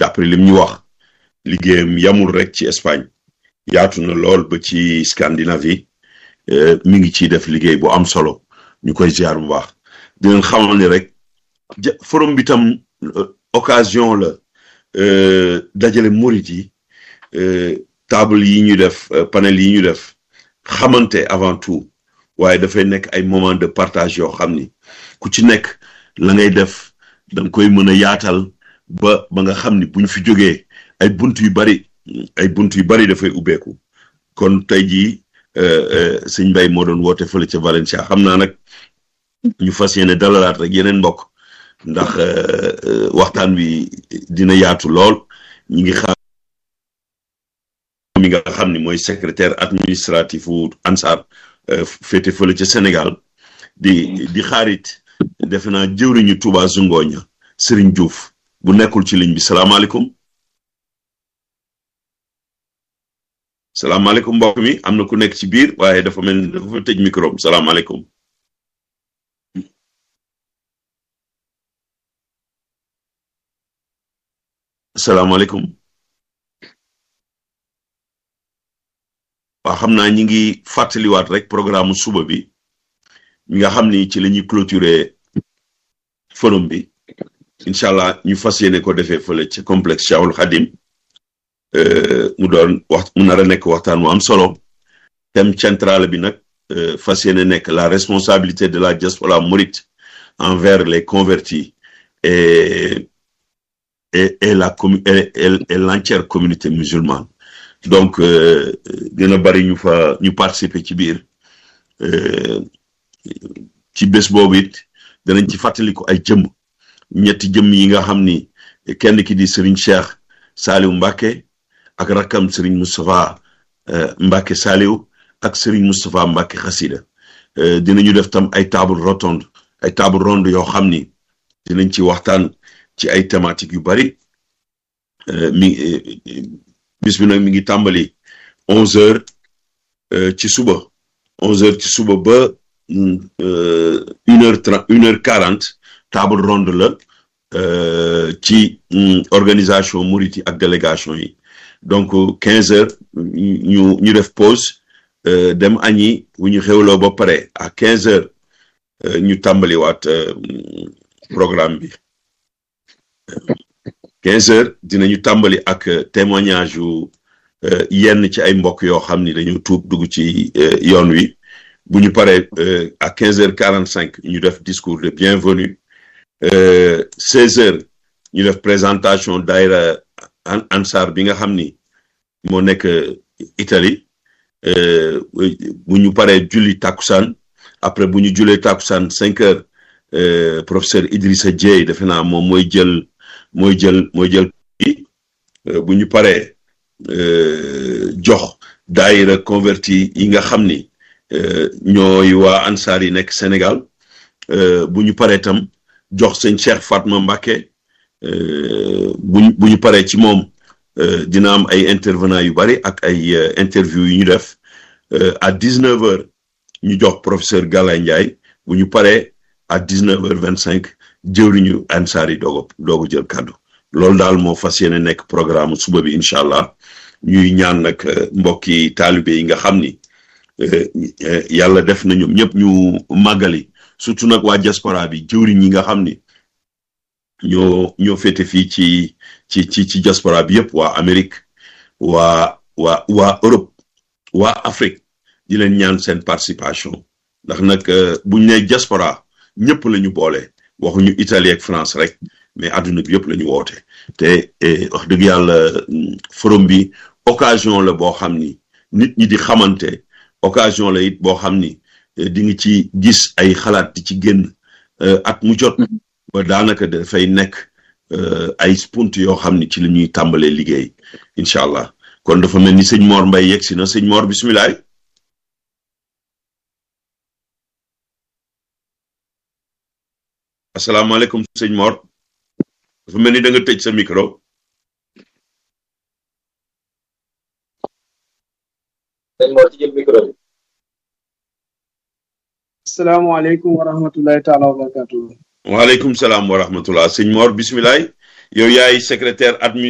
d'après lim ñu wax liggéeyam yamul rek ci Espagne yaatu na lool ba ci Scandinavie mi ngi ciy def liggéey bu am solo ñu koy ziar bu baax di leen xamal ni rek forum bi tam occasion la dajale murit yi table yi ñu def panel yi ñu def xamante avant tout waaye dafay nekk ay moment de partage yoo xam ni ku ci nekk la ngay def da nga koy mën a yaatal ba ba nga xam ni buñ fi jógee ay bunt yu bari ay bunt yu bari dafay ubbeeku kon tey jii sëñ Mbay moo doon woote fële ca Valencia xam naa nag ñu fas yéene dalalaat rek yeneen mbokk ndax waxtaan wi dina yaatu lool ñi ngi xam mi nga xam ni mooy secrétaire administratif wu ANSAR féete fële ca Sénégal di di xaarit defe naa jëwriñu Touba Zungoña Serigne Diouf bu nekkul ci ligne bi salaamaaleykum salaamaaleykum mbokk mi am na ku nekk ci biir waaye dafa mel ni dafa tëj micro salaamaaleykum salaamaaleykum waaw xam naa ñi ngi fàttaliwaat rek programme suba bi mi nga xam ni ci la ñuy clôturer forum bi incha allah ñu fas yéene ko defee fële ci complexe Cheikhul Khadim mu doon wax mu nar a nekk waxtaan wu am solo thème central bi nag fas yéene nekk la responsabilité de la diaspora mouride envers les convertis et et et la commu et et l'entière communauté musulmane donc dina bari ñu fa ñu participer ci biir ci bés boobu it danañ ci fàttaliku ay jëmm ñetti jëmm yi nga xam ni kenn ki di Serigne Cheikh Saliou Mbacké ak rakkam Serigne Moustapha Mbacké Saliou ak Serigne Moustapha Mbacké Xasida dinañu def tam ay table rotonde ay table ronde yoo xam ni dinañ ci waxtaan ci ay thématiques yu bari mi bis bi nag mi ngi tàmbali onze heures ci suba onze heures ci suba ba une heure trente une heure quarante table ronde la ci organisation murit yi ak délégation yi donc quinze heures ñu ñu def pause dem añi bu ñu xewloo ba pare à quinze heures ñu tàmbaliwaat programme bi quinze heures dinañu tàmbali ak témoignage yu yenn ci ay mbokk yoo xam ni dañu tuub dugg ci yoon wi bu ñu paree à quinze heures quarante cinq ñu def discours de bienvenue seize heures ñu def présentation daayra ansar bi nga xam ni moo nekk Italie bu ñu paree julli takkusaan après bu ñu julee takkusaan cinq heures professeur Idrissa Dieye defe naa moom mooy jël mooy jël mooy jël bu ñu paree jox daayira converti yi nga xam ni ñooy waa ansaar yi nekk Sénégal bu ñu paree tam jox sëñ Cheikh Fatma Mbacké buñ bu ñu paree ci moom dina am ay intervenants yu bari ak ay interview yu ñu def à dix-neuf heures ñu jox professeur Galaye Ndiaye bu ñu paree à dix-neuf heures vingt-cinq jëwriñu ansaar yi doogo doogu jël kàddu loolu daal moo fas yéene nekk programme suba bi incha allah ñuy ñaan nag mbokki taalibe yi nga xam ni yàlla def na ñoom ñëpp ñu màggali surtout nag waa diaspora bi jëwriñ yi nga xam ni ñoo ñoo féete fii ci ci ci ci diaspora bi yëpp waa Amérique waa waa waa Europe waa Afrique di leen ñaan seen participation ndax nag buñ ne diaspora ñëpp la ñu boole waxuñu Italie ak France rek mais àdduna bi yëpp la ñu woote te wax dëgg yàlla forum bi occasion la boo xam ni nit ñi di xamante occasion la it boo xam ni di nga ci gis ay xalaat di ci génn at mu jot ba daanaka dafay nekk ay spunt yoo xam ni ci la ñuy tàmbalee liggéey incha allah kon dafa mel ni sëñ Mor Mbaye yegg si na sëñ Mor bisimilah. asalaamaaleykum sëñ Mor dafa mel ni da nga tëj sa micro. sëñ Mor ci jël micro bi. salaamaaleykum wa rahmatulahi taala wa barakatuh waaleykum salaam wa rahmatullah sëñ Mor bisimilah yow yaay secrétaire admin